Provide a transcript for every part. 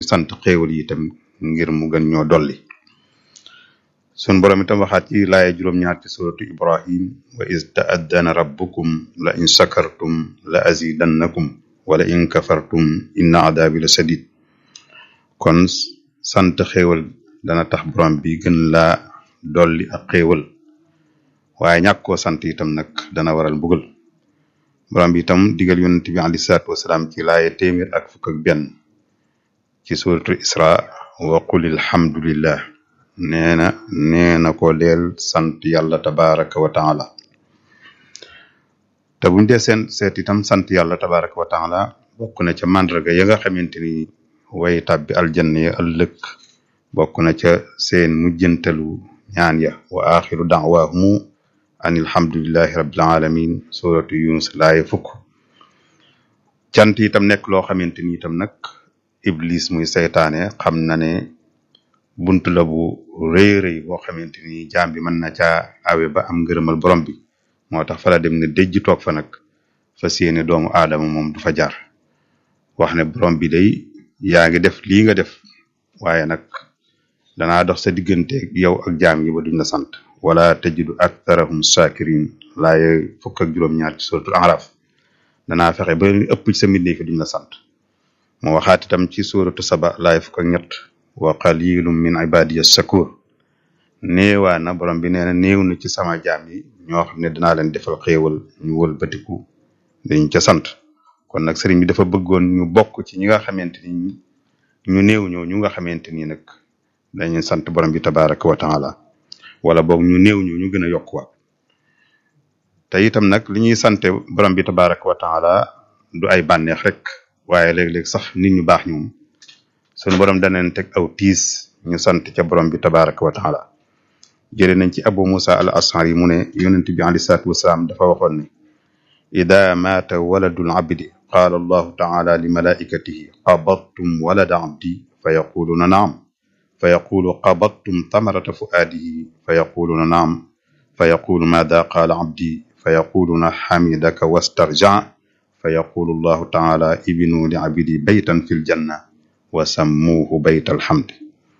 sant xéewal yi itam ngir mu gën ñoo dolli sun borom itam waxaat ci laaya juróom-ñaar ci suratu ibrahim wa iz ta'addana rabbukum la in shakartum la azidannakum wala in kafartum inna adabi la sadid kon sant xéewal dana tax borom bi gën laa dolli ak xéewal waaye ñàkk koo sant itam nag dana waral mbugal borom bi itam digal yonent bi alayhi salaatu wasalaam ci laaye téeméer ak fukk ak benn ci suratu isra wa qul alhamdulillah nee na nee na ko leel sant yàlla tabaraka wa taala te buñ dee seen seet itam sant yàlla tabaraka wa taala bokk na ca màndarga ya nga xamante ni way tàbbi aljanna ya ëllëg bokk na ca seen mujjantalu ñaan ya wa axiru da'wahumu an alhamdulillahi rabbil alamin suratu yunus laaye fukk cant itam nekk loo xamante ni itam nag iblis muy seytaane xam na ne bunt la bu rëy rëy boo xamante ni jaam bi mën na caa awe ba am ngërëmal borom bi moo tax fa la dem ne dëjj toog fa nag fa séene doomu aadama moom du fa jaar wax ne borom bi day yaa ngi def lii nga def waaye nag danaa dox sa diggante yow ak jaam yi ba duñ la sant wala tajidu aktharahum shakirin laaye fukk ak juróom-ñaar ci suratul araf danaa fexe ba ëpp ci sa mbindee fi duñ la sant mu waxaat itam ci suratu saba laaye fukk ak ñett wa qalilum min ibadiya shakur néewaa na borom bi nee na néew na ci sama jaam yi ñoo xam ne danaa leen defal xéewal ñu wël batiku dañ ca sant kon nag sëriñ bi dafa bëggoon ñu bokk ci ñi nga xamante ni ñu néew ñoo ñu nga xamante ni nag dañuy sant borom bi tabaraka wa taala wala boog ñu néew ñoo ñu gën a yokkuwaat te itam nag li ñuy sante borom bi tabaraka wa taala du ay bànneex rek waaye léeg-léeg sax nit ñu baax ñoom sunu borom daneen teg aw tiis ñu sant ca borom bi tabaraka wa taala jële nañ ci abu musa al ashari mu ne yonent bi alei salatu wasalaam dafa waxoon ne ida maata waladul abdi qaala allahu taala li malaikatihi qabadtum walada abdi fa yaquluuna naam fa yaqulu qabadtum tamarata fuaadihi fa yaquluuna naam fa yaqulu maada qaala abdi fa yaquluuna xamidaka wastarja fa yaqulu allahu taala ibnu li abdi baytan fi ljanna wa sammuuhu bayt alhamd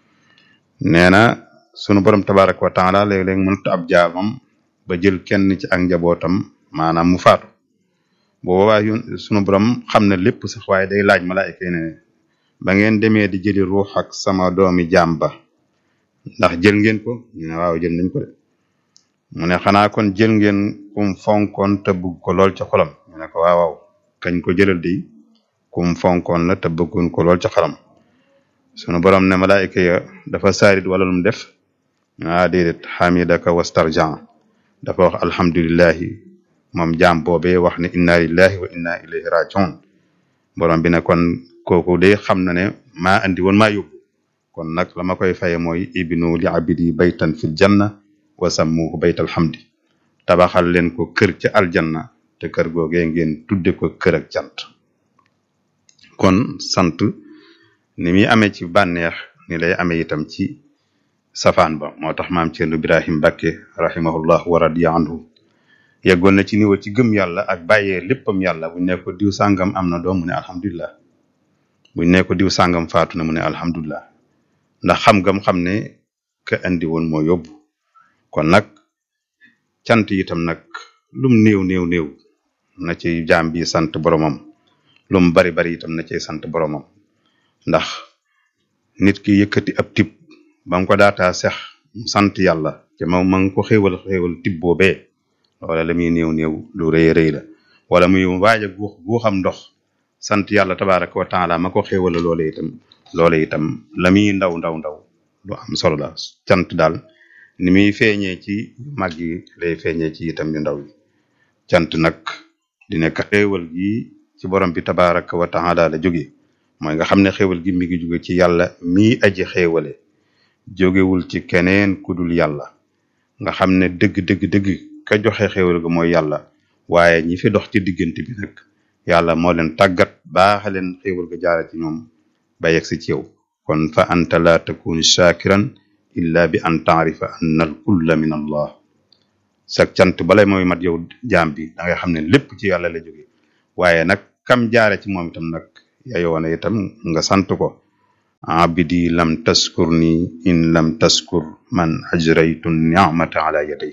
nee na sunu borom tabaraka wa taala léeg-léeg mënut ab jaamam ba jël kenn ci ak njabootam maanaam mu faatu boobaa yun sunu borom xam na lépp sax waaye day laaj malaayika yi ne ba ngeen demee di jëli ruux ak sama doomi jaam ba ndax jël ngeen ko ñu ne waaw jël nañ ko de mu ne xanaa kon jël ngeen kum fonkoon te bëgg ko lool ca xolam ñu ne ko waaw waaw kañ ko jëlal di kum fonkoon la te bëggoon ko lool ca xolam sunu borom ne malaayika ya dafa saarit wala lu mu def ah déedéet xamidaka wastarjan dafa wax alhamdulillahi moom jaam boobee wax ne inna lillahi wa inna ilayhi rajiun borom bi ne kon kooku de xam na ne maa andi woon maa yóbbu kon nag la ma koy faye mooy ibnu li abidi baytan fil janna wa sammuhu bayt alhamdi tabaxal leen ko kër ca aljanna te kër googee ngeen tudde ko kër ak cant kon sant ni muy amee ci bànneex ni lay amee itam ci safaan ba moo tax maam Cerno Ibrahim Mbàkke rahimahullah wa radiya anhu yeggoon na ci niveau ci gëm yàlla ak bàyyee léppam yàlla buñ ne ko diw sàngam am na doom mu ne alhamdulilah buñ ne ko diw sàngam faatu na mu ne alhamdulilah ndax xam ngam xam ne ka andi woon moo yóbbu kon nag cant itam nag lum néew néew néew na ci jaam bi sant boromam lum bari bari itam na ci sant boromam ndax nit ki yëkkati ab tib ba mu ko daataa sex mu sant yàlla te ma ma ngi ko xéewal xéewal tib boobee wala la muy néew néew lu rëy rëy la wala muy waaj a guux guuxam ndox sant yàlla tabaraka wa taala ma ko xéewala loole itam loole itam la muy ndaw ndaw ndaw lu am solo la cant daal ni muy feeñee ci mag yi lay feeñee ci itam yu ndaw yi cant nag di nekk xéewal gi ci borom bi tabaraka wa taala la jóge mooy nga xam ne xéewal gi mi ngi jóge ci yàlla mii aji xéewale jógewul ci keneen ku dul yàlla nga xam ne dëgg dëgg dëgg ka joxe xéewal ga mooy yàlla waaye ñi fi dox ci diggante bi nag yàlla moo leen tàggat baaxa leen xéewal ga jaara ci ñoom ba yegg si ci yow kon fa anta la takun shakiran illa bi an taarifa anna al kulla min allah sa cant balay mooy mat yow jaam bi da nga xam ne lépp ci yàlla la jóge waaye nag kam jaare ci moom itam nag yayoo na itam nga sant ko abdi lam taskur ni in lam taskur man ajraytu ni'mata ala yaday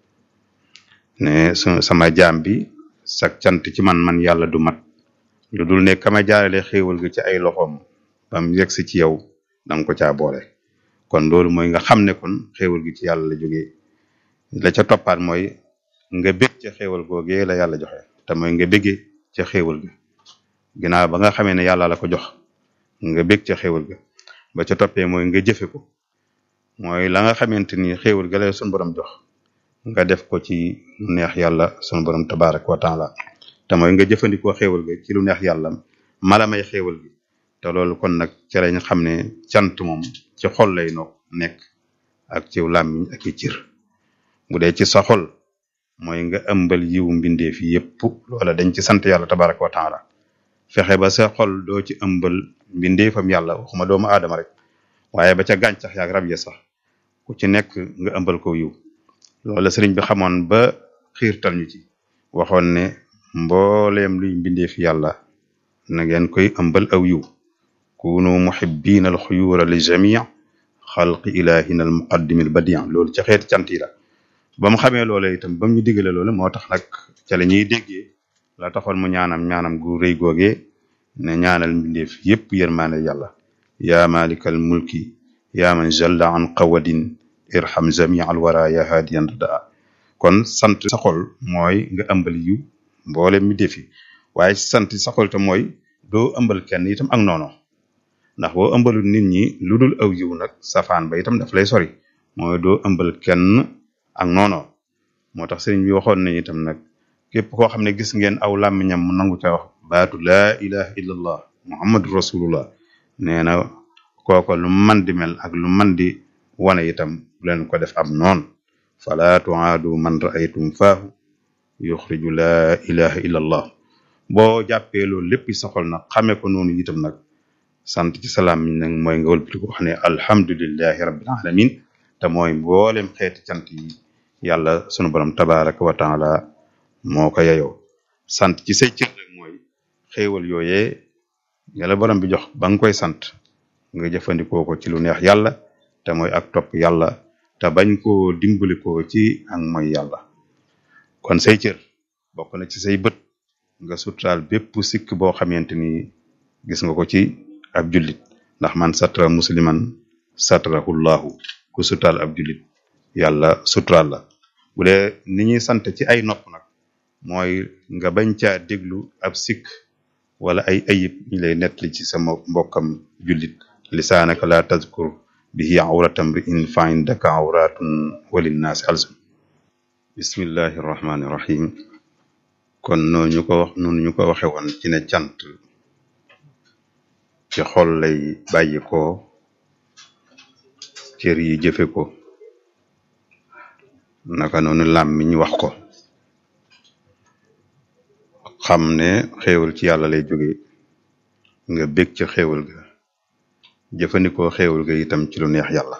ne su sama jaam bi sak cant ci man man yàlla du mat lu dul ne kama jaarale xéewal gi ci ay loxoom bam yegsi ci yow danga ko caa boole kon loolu mooy nga xam ne kon xéewal gi ci yàlla la jógee la ca toppaat mooy nga bég ca xéewal googee la yàlla joxe te mooy nga béggee ca xéewal ga ginnaaw ba nga xamee ne yàlla la ko jox nga bég ca xéewal ga ba ca toppee mooy nga jëfe ko mooy la nga xamante ni xéewal ga la sunu borom jox nga def ko ci lu neex yàlla sunu borom tabaraka wa taala te mooy nga jëfandikoo xéewal ga ci lu neex yàlla mala may xéewal gi te loolu kon nag ci lañ xam ne cant moom ci xol lay no nekk ak ci làmmiñ ak i cër bu dee ci sa xol mooy nga ëmbal yiw mbindeef yépp loola dañ ci sant yàlla tabaraka wa taala fexe ba sa xol doo ci ëmbal mbindeefam yàlla waxuma doomu aadama rek waaye ba ca gàncax yaak rab ya sax ku ci nekk nga ëmbal ko yiw loola sëriñ bi xamoon ba xiirtal ñu ci waxoon ne mbooleem luy mbindeef yàlla na ngeen koy ëmbal aw yiw kunu muhibbina al xuyura li jamii xalqi ilahina al muqaddimi al badi loolu ca xeeti cant yi la ba mu xamee loola itam ba mu ñu digale loolu moo tax nag ca la ñuy déggee la taxoon mu ñaanam ñaanam gu rëy googee ne ñaanal mbindeef yépp yërmaane yàlla yaa malikal mulki yaa man jalla an qawadin irham jamii al wara ya hadiyan rada kon sant sa xol mooy nga ëmbal yiw mboole mbindeef yi waaye sant sa xol te mooy doo ëmbal kenn itam ak noono ndax boo ëmbalul nit ñi lu dul aw yiw nag safaan ba itam daf lay sori mooy doo ëmbal kenn ak noono moo tax sëriñ bi waxoon nañu itam nag képp koo xam ne gis ngeen aw làmmiñam mu nangu ca wax baatu laa ilaha illallah muhammadu rasulullah nee na kooko lu man di mel ak lu man di wane itam bu leen ko def am noon fala tuaadu man raaytum faahu yuxriju laa ilaha illallah boo jàppee loolu lépp sa xol nag xamee ko noonu itam nag sant ci salaam mi nag mooy nga wëlbati ko wax ne alhamdulillahi rabbil alamin te mooy mboolem xeeti cant yi yàlla sunu borom tabaraka wa taala moo ko yeyoo sant ci say cër rek mooy xéewal yooyee yàlla borom bi jox ba nga koy sant nga jëfandikoo ko ci lu neex yàlla te mooy ak topp yàlla te bañ koo dimbali ko ci ak mooy yàlla kon say cër bokk na ci say bët nga suturaal bépp sikk boo xamante ni gis nga ko ci ab jullit ndax man satra musliman satrahullahu ku suturaal ab jullit yàlla suturaal la bu dee ni ñuy sant ci ay nopp nag mooy nga bañ caa déglu ab sikk wala ay ayib ñu lay nettali ci sama mbokkam jullit lisaanaka la tazkur bihi awratam ri in fa indaka awratun walinnaasi alsum bismillahi rahmani rahim kon noonu ñu ko wax noonu ñu ko waxe woon ci ne cant ci xol lay bàyyi ko cër yi jëfe ko naka noonu làmmiñ wax ko xam ne xéewal ci yàlla lay jóge nga bég ca xéewal ga jëfandikoo xéewal ga itam ci lu neex yàlla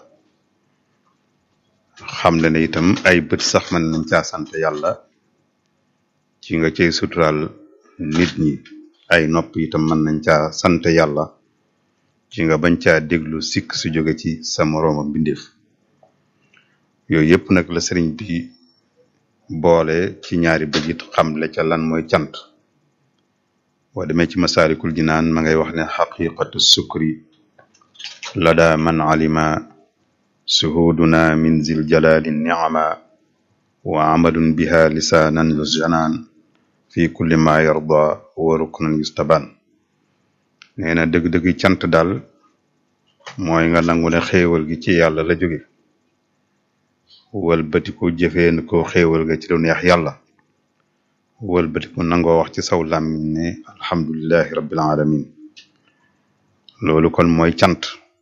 xam le ne itam ay bët sax mën nañ caa sant yàlla ci nga cay suturaal nit ñi ay nopp itam mën nañ caa sant yàlla ci nga bañ caa déglu sikk su jóge ci sa morooma mbindeef yooyu yëpp nag la sëriñ bi boole ci ñaari bëjit xamle ca lan mooy cant boo demee ci masaalikul jinaan ma ngay wax ne xaqiqatu sukri lada man alima suhuduna min zil jalali niama wa amalun biha lisaanan lu janaan fi kulli ma yarda wa ruknan yustaban nee na dëgg-dëgg cant daal mooy nga nangu ne xéewal gi ci yàlla la jóge wëlbati ko jëfee ko xéewal ga ci lu neex yàlla wëlbati ko nangoo wax ci saw làmmiñ ne alhamdulillahi rabbil alamin loolu kon mooy cant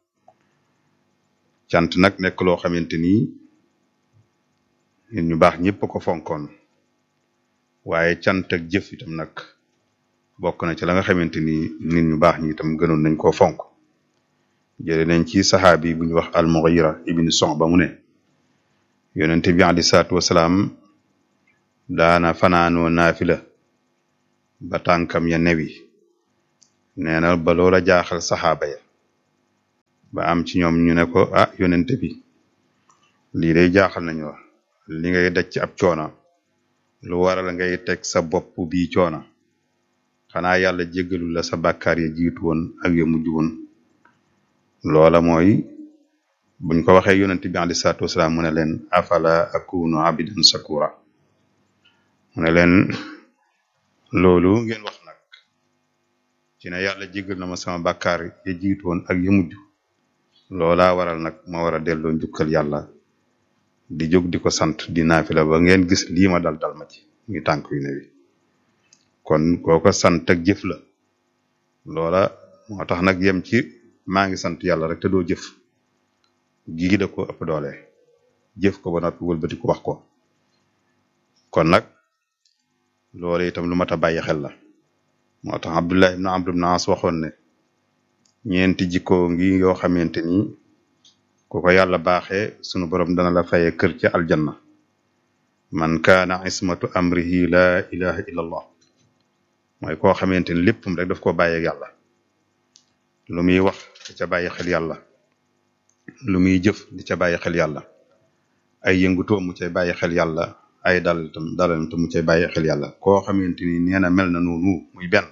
cant nag nekk loo xamante ni nit ñu baax ñëpp ko fonkoon waaye cant ak jëf itam nag bokk na ci la nga xamante ni nit ñu baax ñi itam gënoon nañ koo fonk jële nañ ci saxaabi bu ñu wax al-Mughira ibn Su'ba mu ne yonente bi alei salaatu wasalaam daana fanaanoo naafila ba tànkam ya newi nee na ba loola jaaxal saxaaba ya ba am ci ñoom ñu ne ko ah yonente bi lii day jaaxal nañu wax li ngay daj ci ab coona lu waral ngay teg sa bopp bii coona xanaa yàlla jéggalul la sa bàkkaar ya jiitu woon ak ya mujj woon loola mooy buñ ko waxee yonente bi alei salaatu wasalaam mu ne leen afala akunu abidan sakura mu ne leen loolu ngeen wax nag ci ne yàlla jéggal na ma sama bàkkaar ya jiitu woon ak ya mujj loolaa waral nag ma war a delloo njukkal yàlla di jóg di ko sant di naafila ba ngeen gis lii ma dal dal ma ci muy tànk yu ne wi kon kooko sant ak jëf la loola moo tax nag yem ci maa ngi sant yàlla rek te doo jëf gii da ko ëpp doole jëf ko ba noppi wëlbati ko wax ko kon nag loolu itam lu mat a bàyyi xel la moo tax Abdullah ibn Amr ibn As waxoon ne ñeenti jikko ngi yoo xamante ni ku ko yàlla baaxee sunu borom dana la faye kër ci aljanna man kaana ismatu amrihi la ilaha illa allah mooy koo xamante ni léppam rek daf ko bàyyeeg yàlla lu muy wax di ca bàyyi xel yàlla lu muy jëf di ca bàyyi xel yàlla ay yëngutoo mu cay bàyyi xel yàlla ay dal tam dalam tam mu cay bàyyi xel yàlla koo xamante ni nee na mel na noonu muy benn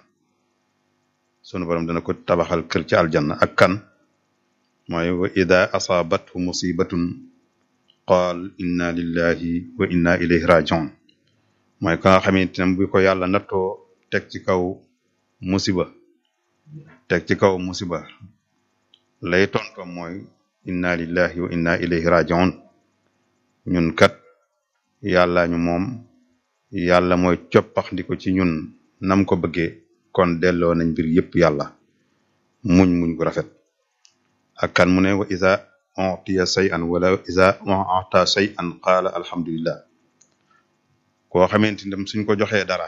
sunu borom dana ko tabaxal kër ci aljanna ak kan mooy wa ida asaabathu musibatun qaal inna lillahi wa inna ilayhi rajiun mooy ka nga xamante ne bu ko yàlla nattoo teg ci kaw musiba teg ci kaw musiba lay tontom mooy inna lillahi wa inna ilayhi rajiun ñun kat yàlla ñu moom yàlla mooy coppax ndi ko ci ñun nam ko bëggee kon delloo nañ mbir yépp yàlla muñ muñ gu rafet ak kan mu ne wa isa utiya shay'an wala isa uta shay'an qaala alhamdulillah koo xamante ni suñ ko joxee dara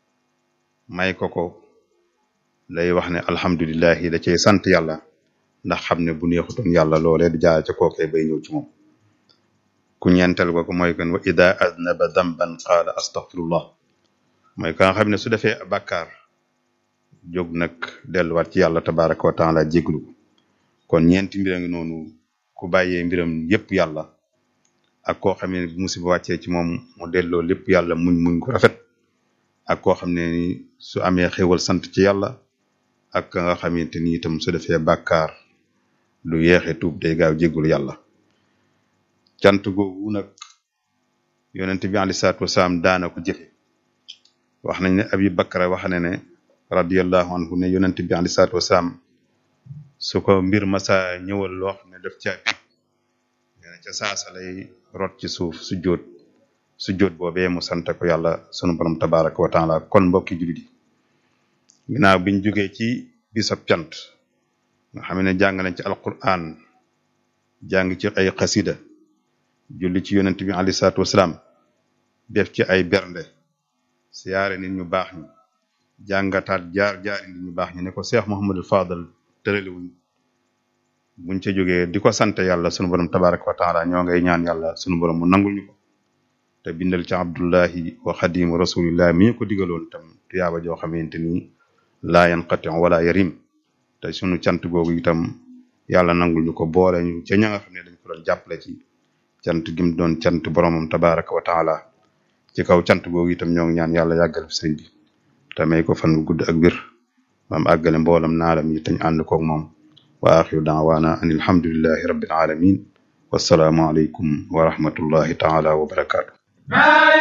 may ko ko lay wax ne alhamdulillahi da cey sant yàlla ndax xam ne bu neexutoon yàlla loolee du jaar ca kookee bay ñëw ci moom ku ñeentel ko ko mooy kan wa ida aznaba damban qaala astaghfirullah mooy ka nga xam ne su defee bàkkaar jóg nag delluwaat ci yàlla tabaraka wa taala jéglu ko kon ñeenti mbir a ngi noonu ku bàyyee mbiram yépp yàlla ak koo xam ne bu musiba wàccee ci moom mu delloo lépp yàlla muñ muñ ko rafet ak koo xam ne ni su amee xéwal sant ci yàlla ak ka nga xamante ni itam su defee bàkkaar du yeexe tuub day gaaw jéggul yàlla cant googu nag yonent bi alei salaatu wasalaam daana ko jëfe wax nañ ne abi bakra wax ne ne radiallahu anhu ne yonent bi alei salaatu wasalaam su ko mbir masa ñëwal loo xam ne daf caa pig nee na ca saasa lay rot ci suuf su jóot su jóot boobee mu sant ko yàlla sunu borom tabaraka wa taala kon mbokki jullit yi ginnaaw biñ jógee ci bisab cant nga xam ne jàng nañ ci alquran jàng ci ay xasida julli ci yonent bi alei salaatu wasalaam def ci ay bernde siyaare nit ñu baax ñi jàngataat jaar jaari nit ñu baax ñi ne ko Cheikh Mouhamadul Fadal tëraliwuñ buñ ca jógee di ko sant yàlla sunu borom tabaraka wa taala ñoo ngay ñaan yàlla sunu borom mu nangul ñu ko te bindal ci abdullahi wa xadimu rasulillah mi ñu ko digaloon tam tuyaaba joo xamante ni laa yanqati wala yarim te sunu cant googu itam yàlla nangul ñu ko boole ñu ca ña nga xam ne dañ ko doon jàppale ci cant gim doon cant boromam tabaraka wa taala ci kaw cant googu itam ñoo ngi ñaan yàlla yàggal fi sëñ bi te may ko fan bu gudd ak bir maam àggale mboolam naalam yi tañ ànd koog moom wa axiru daawaana an alhamdulillahi rabbil alamin wassalaamu aleykum wa rahmatullahi taala wa barakaatu